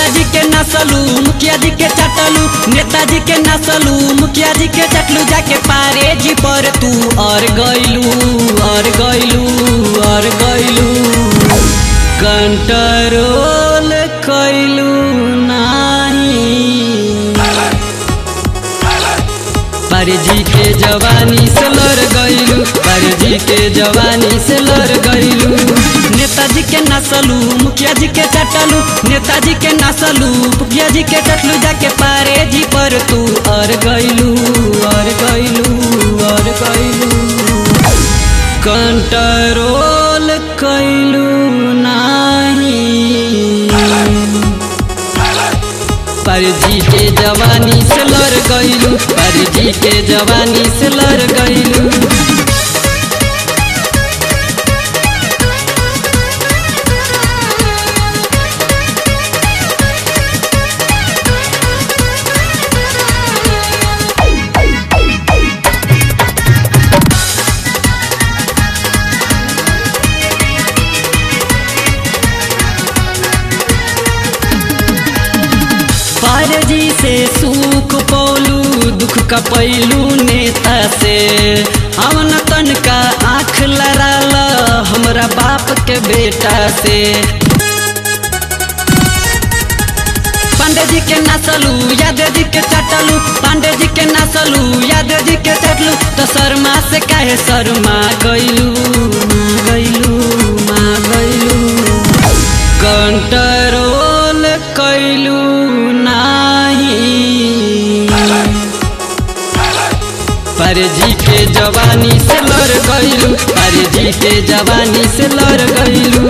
जी के नसलू मुखिया जी के चटलू नेताजी के नसलू मुखिया जी के चटलू जाके पारे जी पर तू और गइलू और गइलू और गइलू कंट्रोल कइलू नाही परजी के जवानी से लड़ गइलू परजी के जवानी से लड़ गइलू नेताजी के नसलू मुखिया जी के चटलू नेताजी के नसलू मुखिया जी के चटलू जाके पारे जी पर तू और गइलू और गइलू और गइलू कंट्रोल कइलू नाही परजी के जवानी से लड़ गइलू परजी के जवानी से लड़ गइलू पारजी से सुख पौलू दुख का पैलू नेता से हमन तन का आँख लड़ाल हमरा बाप के बेटा से पांडे जी के नसलू यादव जी के चटलू पांडे जी के नसलू यादव जी के चटलू तो शर्मा से काहे शर्मा गइलू माँ गइलू माँ गइलू कंट्रोल कइलू नाही परजी के जवानी से लड़ गइलू परजी के जवानी से लड़ गइलू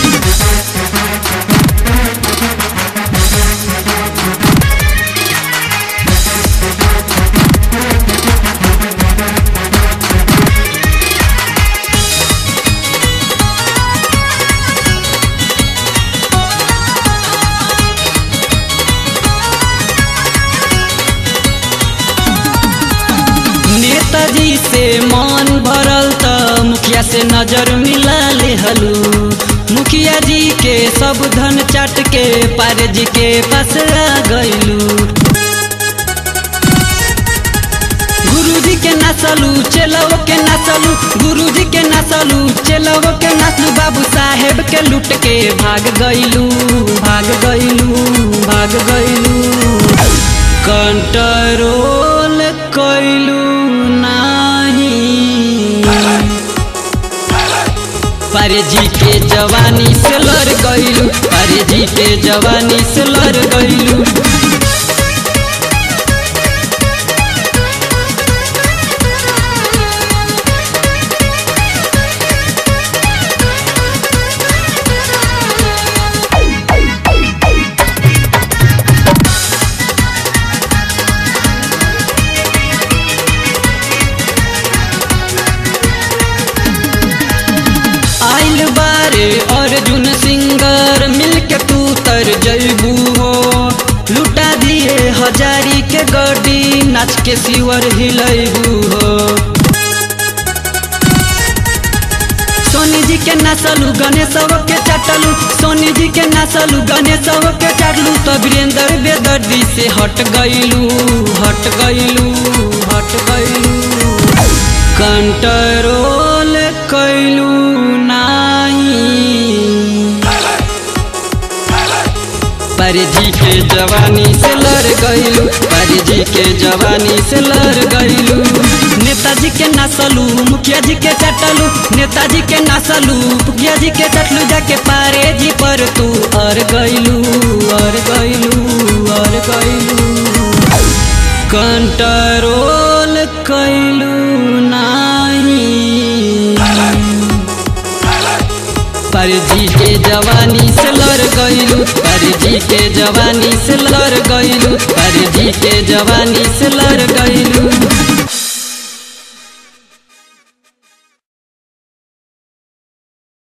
नेताजी से मन भरल त मुखिया से नजर मिला ले हलू मुखिया जी के सब धन चाट के पारे जी के पास आ गइलू गुरुजी के नसलू चेलव के नसलू गुरुजी के नसलू चेलव के नसलू बाबू साहेब के लूट के भाग गइलू भाग गइलू भाग गइलू कंट्रोल कइलू नाही परजी के जवानी से लड़ गइलू परजी के जवानी से लड़ गइलू आइल बारे अर्जुन सिंगर मिलके तू तर जैबू हो लुटा दिए हजारी के गड्डी नाच के सिवर हिलैबू हो सोनी जी के नसलू गणेश के चटलू सोनी जी के नसलू गणेश के चटलू तो वीरेंद्र बेदर्दी से हट गइलू हट गइलू हट गइलू कंट्रोल कइलू नाही परजी के जवानी से लड़ गइलू परजी के जवानी से लड़ गइलू नेताजी के नसलू मुखिया जी के चटलू नेताजी के नसलू मुखिया जी के चटलू जाके पारे जी पर तू और गइलू और गइलू और गइलू कंट्रोल कइलू नाही परजी के जवानी से लड़ गइलू परजी के जवानी से लड़ गइलू परजी के जवानी से लड़ गइलू